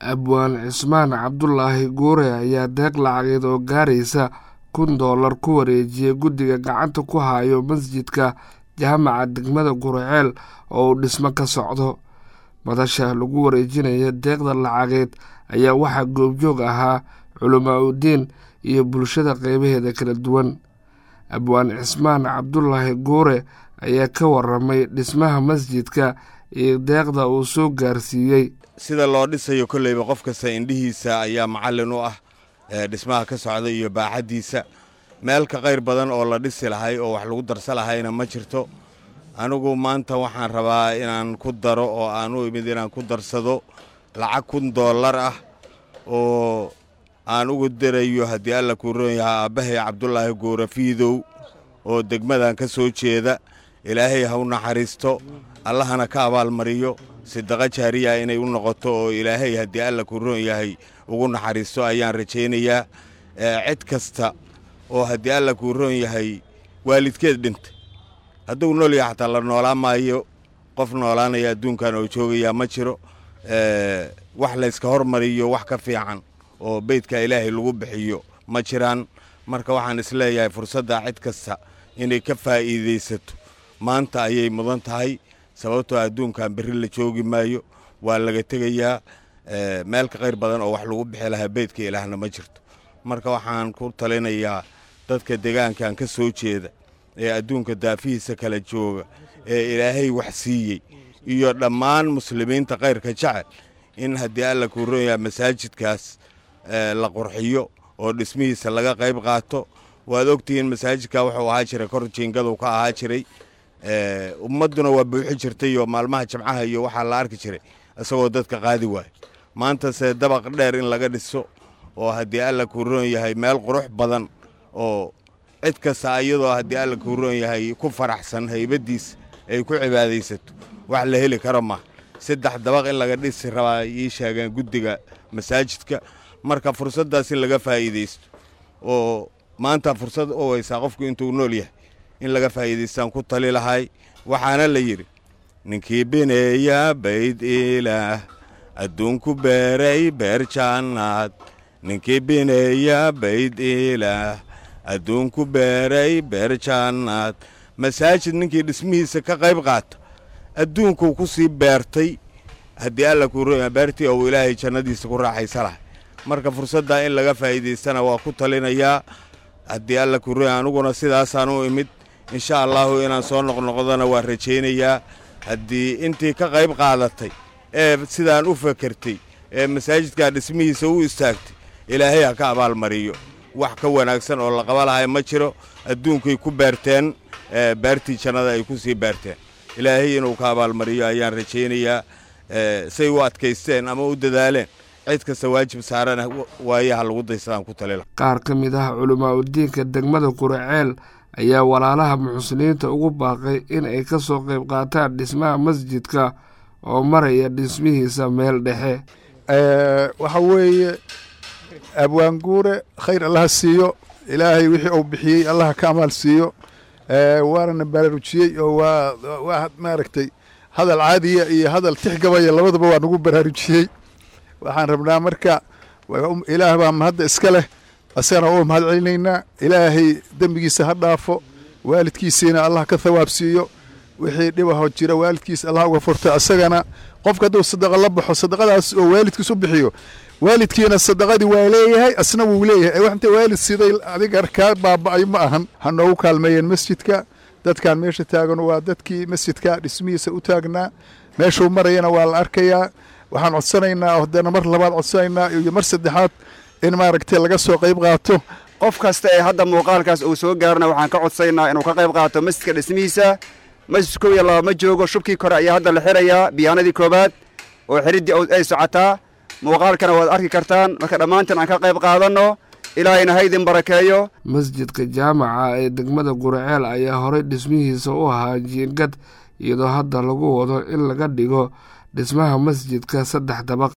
abwaan cismaan cabdulaahi guure ayaa deeq lacageed oo gaaraysa kun doolar ku wareejiyey guddiga gacanta ku hayo masjidka jaamaca degmada guriceel oo uu dhismo ka socdo madasha lagu wareejinaya deeqda lacageed ayaa waxaa goobjoog ahaa culamaa udiin iyo bulshada qeybaheeda kala duwan abwaan cismaan cabdulaahi guure ayaa ka waramay dhismaha masjidka iyo deeqda uu soo gaarsiiyey sida loo dhisayo kolleyba qof kasta indhihiisa ayaa macallin u ah dhismaha ka socda iyo baaxaddiisa meel ka qayr badan oo la dhisi lahay oo wax lagu darsa lahayna ma jirto anigu maanta waxaan rabaa inaan ku daro oo aan u imid inaan ku darsado lacag kun dollar ah oo aan ugu darayo haddii alla kuu roon yahaa aabbahay cabdulaahi guure fiidow oo degmadan ka soo jeeda ilaahay ha u naxariisto allahana ka abaalmariyo sidaqa jaariya inay u noqoto oo ilaahay haddii alla kuu roon yahay ugu naxariisto ayaan rajaynayaa cid kasta oo haddii alla kuu roon yahay waalidkeed dhintay hadduu nool yaha xataa la noolaan maayo qof noolaanaya adduunkan oo joogayaa ma jiro wax layska hormariyo wax ka fiican oo beydka ilaahay lagu bixiyo ma jiraan marka waxaan isleeyahay fursadda cid kasta inay ka faa'iidaysato maanta ayay mudan tahay sababtoo adduunkan berri la joogi maayo waa laga tegayaa meel ka qayr badan oo wax lagu bixi lahaa beydka ilaahna ma jirto marka waxaan ku talinayaa dadka deegaankan ka soo jeeda ee adduunka daafihiisa kala jooga ee ilaahay wax siiyey iyo dhammaan muslimiinta kayrka jecel in haddii alla kuu roon yaha masaajidkaas la qurxiyo oo dhismihiisa laga qayb qaato waad ogtihiin masaajidka wuxuu ahaa jiray kor jiingadu ka ahaa jiray ummadduna waa buuxi jirtay oo maalmaha jimcaha iyo waxaa la arki jiray isagoo dadka qaadi waayo maantase dabaq dheer in laga dhiso oo haddii alla kuu roon yahay meel qurux badan oo cid kasta iyadoo haddii alla kuu roon yahay ku faraxsan haybaddiisa ay ku cibaadaysato wax la heli karo maaha saddex dabaq in laga dhisi rabaa ii sheegeen guddiga masaajidka marka fursaddaas in laga faa'iidaysto oo maanta fursad u weysaa qofku intuu nool yahay in laga faa'iidaystaan ku tali lahay waxaana la yidhi ninkii bineeya bayd ilaah adduunku beeray beer jaannaad ninkii bineeya bayd ilaah adduunku beeray beer jaannaad masaajid ninkii dhismihiisa ka qayb qaata adduunkuu ku sii beertay haddii alla kuu roya beertii ou ilaahay jannadiisa ku raaxaysa lahay marka fursaddaa in laga faa'iidaystana waa ku talinayaa haddii alla kuu roya aniguna sidaasaan u imid insha allahu inaan soo noqnoqdona waa rajaynayaa haddii intii ka qayb qaadatay ee sidaan u fakertay ee masaajidkaa dhismihiisa u istaagtay ilaahay ha ka abaalmariyo wax ka wanaagsan oo la qaba lahay ma jiro adduunkay ku beerteen beertii jannada ay ku sii beerteen ilaahay inuu ka abaalmariyo ayaan rajaynayaa say u adkaysteen ama u dadaaleen cid kasta waajib saarana waayaha lagu daysadaan ku talila qaar ka mid ah culamaa udiinka degmada guriceel ayaa walaalaha muxsiniinta ugu baaqay in ay ka soo qayb qaataan dhismaha masjidka oo maraya dhismihiisa meel dhexe waxa weeye abwaan guure khayr allaha siiyo ilaahay wixii uu bixiyey allaha ka amaal siiyo waanana baraarujiyey oo waa waa maaragtay hadal caadiya iyo hadal tixgabaya labadaba waa nagu baraarujiyey waxaan rabnaa marka ilaah baa mahadda iska leh asagana u mahad celinaynaa ilaahay dembigiisa ha dhaafo waalidkiisiina allah ka thawaab siiyo wixii dhibahoo jira waalidkiisa allah uga furto asagana qofka hadduu sadaqa la baxo sadaqadaas oo waalidkiis u bixiyo waalidkiina sadaqadii waa leeyahay asna wuu leeyahay wax inta waalid siday adiga kaa baaba'ay ma ahan ha noogu kaalmeeyeen masjidka dadkan meesha taagan waa dadkii masjidka dhismihiisa u taagnaa meeshuu marayana waa la arkayaa waxaan codsanaynaa haddana mar labaad codsanaynaa iyo mar saddexaad in maaragtay laga soo qayb qaato qof kasta ee hadda muuqaalkaas uu soo gaarana waxaan ka codsaynaa inuu ka qayb qaato masjidka dhismihiisa masjid kow iyo laba ma joogo shubkii kore ayaa hadda la xirayaa biyaanadii koowaad oo xiriddii ay socotaa muuqaalkana waad arki kartaan marka dhammaantiin aan ka qayb qaadanno ilaahayna haydin barakeeyo masjidka jaamaca ee degmada guriceel ayaa horey dhismihiisa u ahaa jiingad iyadoo hadda lagu wado in laga dhigo dhismaha masjidka saddex dabaq